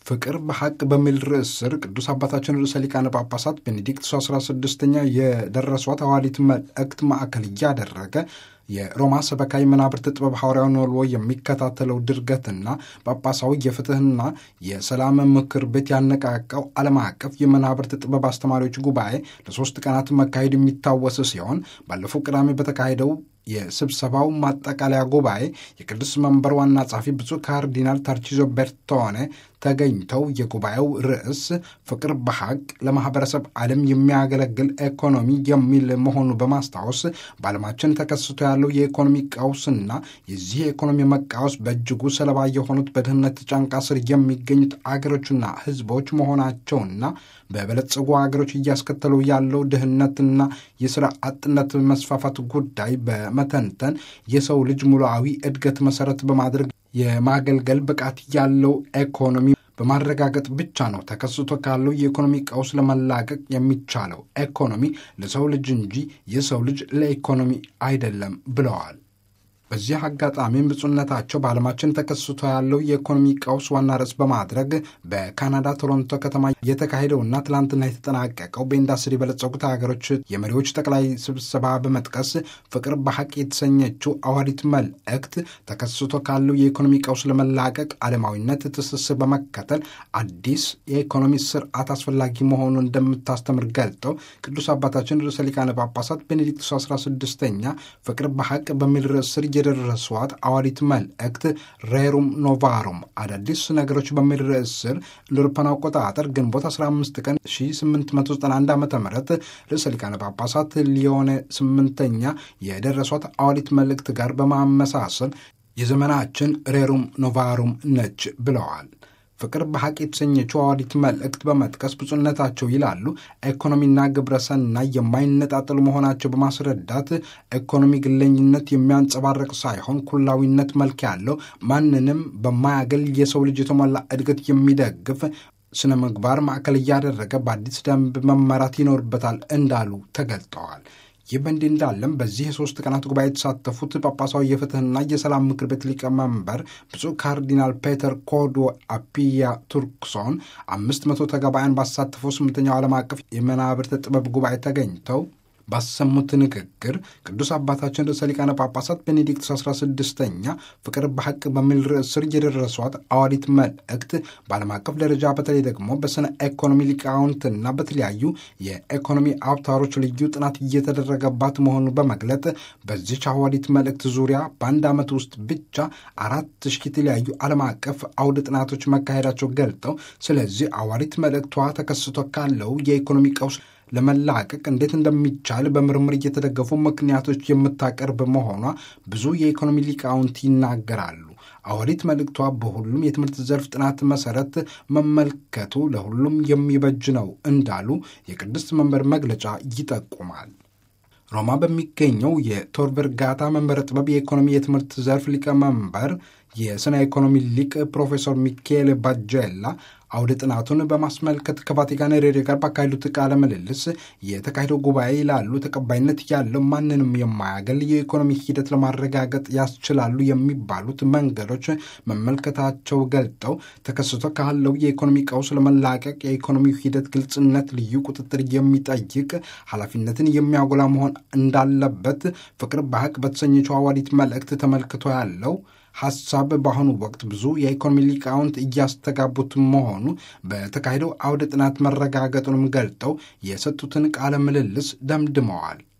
ፍቅር በሐቅ በሚል ርዕስ ስር ቅዱስ አባታችን ርዕሰ ሊቃነ ጳጳሳት ቤኔዲክቱስ 16ኛ የደረሷት ሐዋርያዊት መልእክት ማዕከል እያደረገ የሮማ ሰበካዊ መናብርት ጥበብ ሐዋርያዊ ኖልዎ የሚከታተለው ድርገትና ጳጳሳዊ የፍትህና የሰላም ምክር ቤት ያነቃቃው ዓለም አቀፍ የመናብርት ጥበብ አስተማሪዎች ጉባኤ ለሶስት ቀናት መካሄድ የሚታወስ ሲሆን ባለፈው ቅዳሜ በተካሄደው የስብሰባው ማጠቃለያ ጉባኤ የቅዱስ መንበር ዋና ጸሐፊ ብፁዕ ካርዲናል ታርቺዞ ቤርቶኔ ተገኝተው የጉባኤው ርዕስ ፍቅር በሐቅ ለማህበረሰብ ዓለም የሚያገለግል ኢኮኖሚ የሚል መሆኑ በማስታወስ በዓለማችን ተከስቶ ያለው የኢኮኖሚ ቀውስና የዚህ የኢኮኖሚ መቃወስ በእጅጉ ሰለባ የሆኑት በድህነት ጫንቃ ስር የሚገኙት አገሮችና ሕዝቦች መሆናቸውና በበለጸጉ አገሮች እያስከተሉ ያለው ድህነትና የሥራ አጥነት መስፋፋት ጉዳይ በመተንተን የሰው ልጅ ሙሉአዊ እድገት መሠረት በማድረግ የማገልገል ብቃት ያለው ኢኮኖሚ በማረጋገጥ ብቻ ነው ተከስቶ ካለው የኢኮኖሚ ቀውስ ለመላቀቅ የሚቻለው። ኢኮኖሚ ለሰው ልጅ እንጂ የሰው ልጅ ለኢኮኖሚ አይደለም ብለዋል። በዚህ አጋጣሚም ብፁዕነታቸው በዓለማችን ተከስቶ ያለው የኢኮኖሚ ቀውስ ዋና ርዕስ በማድረግ በካናዳ ቶሮንቶ ከተማ የተካሄደውና ትላንትና የተጠናቀቀው በኢንዱስትሪ የበለጸጉት ሀገሮች የመሪዎች ጠቅላይ ስብሰባ በመጥቀስ ፍቅር በሐቅ የተሰኘችው ሐዋርያዊት መልእክት ተከስቶ ካለው የኢኮኖሚ ቀውስ ለመላቀቅ ዓለማዊነት ትስስር በመከተል አዲስ የኢኮኖሚ ስርዓት አስፈላጊ መሆኑን እንደምታስተምር ገልጠው ቅዱስ አባታችን ርዕሰ ሊቃነ ጳጳሳት ቤኔዲክቱስ 16ኛ ፍቅር በሐቅ በሚል ርዕስ ስር የደረሷት ሐዋርያዊት መልእክት ሬሩም ኖቫሩም አዳዲስ ነገሮች በሚል ርዕስ ስር ለአውሮፓውያን አቆጣጠር ግንቦት 15 ቀን 1891 ዓ ም ርዕሰ ሊቃነ ጳጳሳት ሊዮኔ ስምንተኛ የደረሷት ሐዋርያዊት መልእክት ጋር በማመሳሰል የዘመናችን ሬሩም ኖቫሩም ነች ብለዋል። ፍቅር በሐቅ የተሰኘችው ሐዋርያዊት መልእክት በመጥቀስ ብፁዕነታቸው ይላሉ ኢኮኖሚና ግብረሰናይ የማይነጣጠሉ መሆናቸው በማስረዳት ኢኮኖሚ ግለኝነት የሚያንጸባርቅ ሳይሆን ኩላዊነት መልክ ያለው ማንንም በማያገል የሰው ልጅ የተሟላ እድገት የሚደግፍ ስነ ምግባር ማዕከል እያደረገ በአዲስ ደንብ መመራት ይኖርበታል እንዳሉ ተገልጠዋል። ይህ በእንዲህ እንዳለም በዚህ የሶስት ቀናት ጉባኤ የተሳተፉት ጳጳሳዊ የፍትህና የሰላም ምክር ቤት ሊቀመንበር ብፁዕ ካርዲናል ፔተር ኮዶ አፒያ ቱርክሶን አምስት መቶ ተጋባያን ባሳተፈው ስምንተኛው ዓለም አቀፍ የመናብርት ጥበብ ጉባኤ ተገኝተው ባሰሙት ንግግር ቅዱስ አባታችን ርዕሰ ሊቃነ ጳጳሳት ቤኔዲክቱስ 16ኛ ፍቅር በሐቅ በሚል ርዕስ ስር የደረሷት ሐዋርያዊት መልእክት በዓለም አቀፍ ደረጃ በተለይ ደግሞ በስነ ኢኮኖሚ ሊቃውንትና በተለያዩ የኢኮኖሚ አውታሮች ልዩ ጥናት እየተደረገባት መሆኑን በመግለጥ በዚች ሐዋርያዊት መልእክት ዙሪያ በአንድ ዓመት ውስጥ ብቻ አራት ሺህ የተለያዩ ዓለም አቀፍ አውደ ጥናቶች መካሄዳቸው ገልጠው ስለዚህ ሐዋርያዊት መልእክቷ ተከስቶ ካለው የኢኮኖሚ ቀውስ ለመላቀቅ እንዴት እንደሚቻል በምርምር እየተደገፉ ምክንያቶች የምታቀርብ መሆኗ ብዙ የኢኮኖሚ ሊቃውንት ይናገራሉ። ሐዋርያዊት መልእክቷ በሁሉም የትምህርት ዘርፍ ጥናት መሰረት መመልከቱ ለሁሉም የሚበጅ ነው እንዳሉ የቅድስት መንበር መግለጫ ይጠቁማል። ሮማ በሚገኘው የቶር ቨርጋታ መንበረ ጥበብ የኢኮኖሚ የትምህርት ዘርፍ ሊቀመንበር የስነ ኢኮኖሚ ሊቅ ፕሮፌሰር ሚካኤል ባጀላ አውደ ጥናቱን በማስመልከት ከቫቲካን ሬዲዮ ጋር ባካሄዱት ቃለ ምልልስ የተካሄደው ጉባኤ ይላሉ ተቀባይነት ያለው ማንንም የማያገል የኢኮኖሚ ሂደት ለማረጋገጥ ያስችላሉ የሚባሉት መንገዶች መመልከታቸው ገልጠው ተከስቶ ካለው የኢኮኖሚ ቀውስ ለመላቀቅ የኢኮኖሚው ሂደት ግልጽነት፣ ልዩ ቁጥጥር የሚጠይቅ ኃላፊነትን የሚያጎላ መሆን እንዳለበት ፍቅር በሐቅ በተሰኘችው ሐዋርያዊት መልእክት ተመልክቶ ያለው ሐሳብ በአሁኑ ወቅት ብዙ የኢኮኖሚ ሊቃውንት እያስተጋቡት መሆኑ በተካሄደው አውደ ጥናት መረጋገጡንም ገልጠው የሰጡትን ቃለ ምልልስ ደምድመዋል።